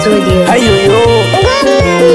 Studio. Ayoyo.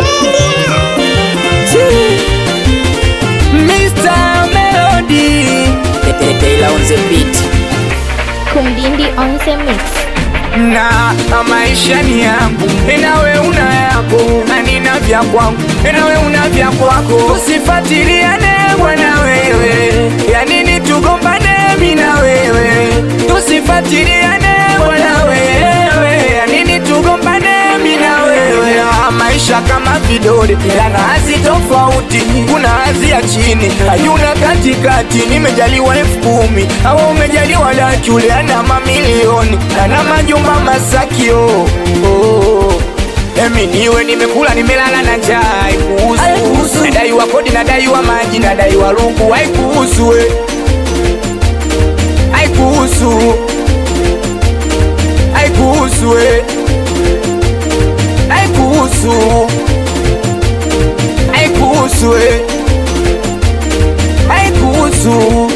Mr. Melody. Taylor on the beat. Kumdindi on the mix. na maisha ni yangu, nawe una yako na nina vya kwangu, nawe una vya kwako. Tusifatiliane bwana wewe, ya nini tugombane mimi na wewe? Tusifatiliane bwana wewe, ya nini tugombane mimi na wewe? Ah, Maisha kama vidole yana hazi tofauti, kuna hazi ya chini, hayuna katikati. Nimejaliwa elfu kumi au umejaliwa laki, ule ana mamilioni ana majumba Masakio. Oh. Emi niwe nimekula nimelala na njaa, haikuhusu. Nadaiwa kodi, nadaiwa maji, nadaiwa luku, haikuhusu we, haikuhusu, haikuhusu we, haikuhusu, haikuhusu we, haikuhusu.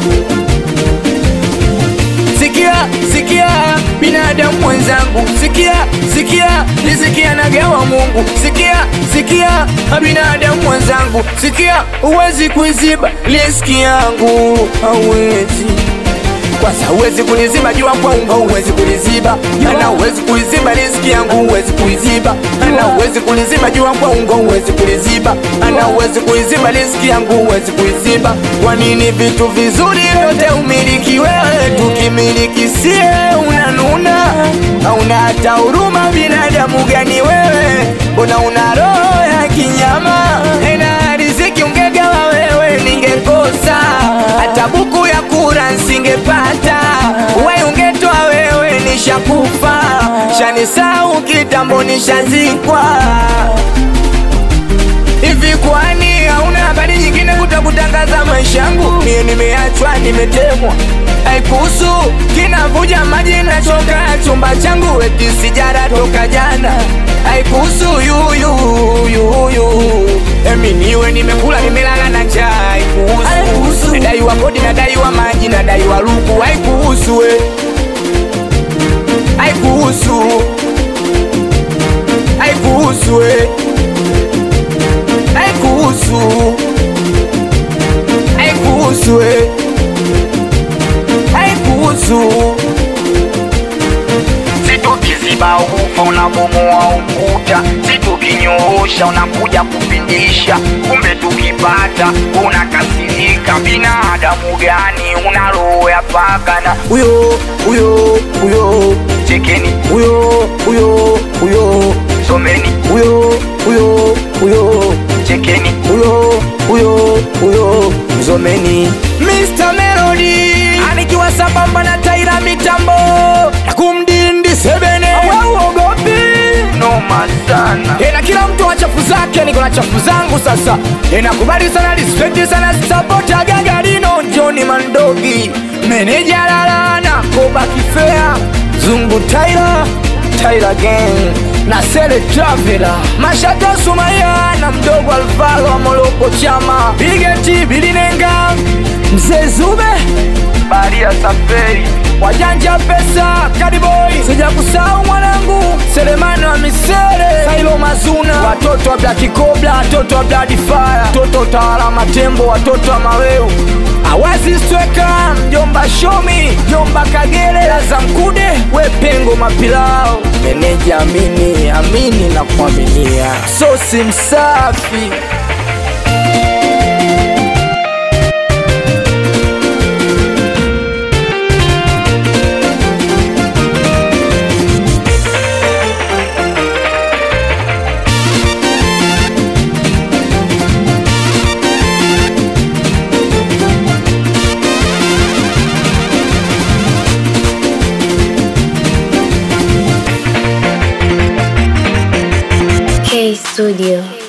Sikia, sikia binadamu mwenzangu, sikia, sikia nisikia nagawa Mungu, sikia, sikia binadamu mwenzangu, sikia, huwezi kuiziba riski yangu, hauwezi kwanza huwezi kuniziba jua kwangu, huwezi kuniziba ana, huwezi kuiziba riski yangu, huwezi kuiziba ana, huwezi kuniziba jua kwangu, huwezi kuniziba ana, huwezi kuiziba riski yangu, huwezi kuiziba. Kwa nini vitu vizuri vyote umiliki wewe, tukimiliki sie unanuna, hauna hata huruma? Binadamu gani wewe? Mbona una roho ya kinyama? Ena riziki ungegawa wewe, ningekosa hata buku ya kura nsingepata, we ungetoa wewe, nishakufa shanisau kitambo, nishazikwa. Hivi kwani hauna habari nyingine kutokutangaza maisha yangu? Mie nimeachwa, nimetemwa, haikuhusu. Kinavuja maji nachoka chumba changu, eti sijara toka jana, haikuhusu yuyu yuyu. Emi niwe nimekula, nimelala na njaa, haikuhusu. Nadaiwa kodi, nadaiwa maji, nadaiwa luku, haikuhusu we, haikuhusu, haikuhusu we haikuhusu, haikuhusu, we. haikuhusu. Situkiziba ufa unabomoa ukuta, situkinyoosha unakuja kupindisha, kumbe tukipata unakasirika. Binadamu gani una roho ya paka? Na Huyo huyo huyo chekeni, huyo huyo huyo someni, huyo huyo huyo chekeni, huyo huyo huyo mzomeni Mr. Melody anikiwa sambamba na Taira mitambo na kumdindi sebene auogopi noma sana. Ena kila mtu wa chafu zake, niko na chafu zangu sasa. Enakubali sana, respect sana, support Gagarino, Johnny Mandogi, meneja Lala na Koba Kifea, Zungu Tyler, Tyler Gang na Sele Travela, Mashato Sumaya na mdogo Alvaro wa Moloko Chama, Bigeti Bilinenga, Mzee Zube Baria Safari wajanja pesa Kadiboy, sija kusahau mwanangu Selemani wa Misere, Sailo Mazuna, watoto wa Black Cobra, watoto wa Blood Fire, watoto utawala Matembo, watoto wa Maweu Awazi Stweka, mjomba Shomi, mjomba Kagere, Laza Mkude, we Pengo Mapilao, meneja Amini, amini na kuaminia, sosi msafi K Studio.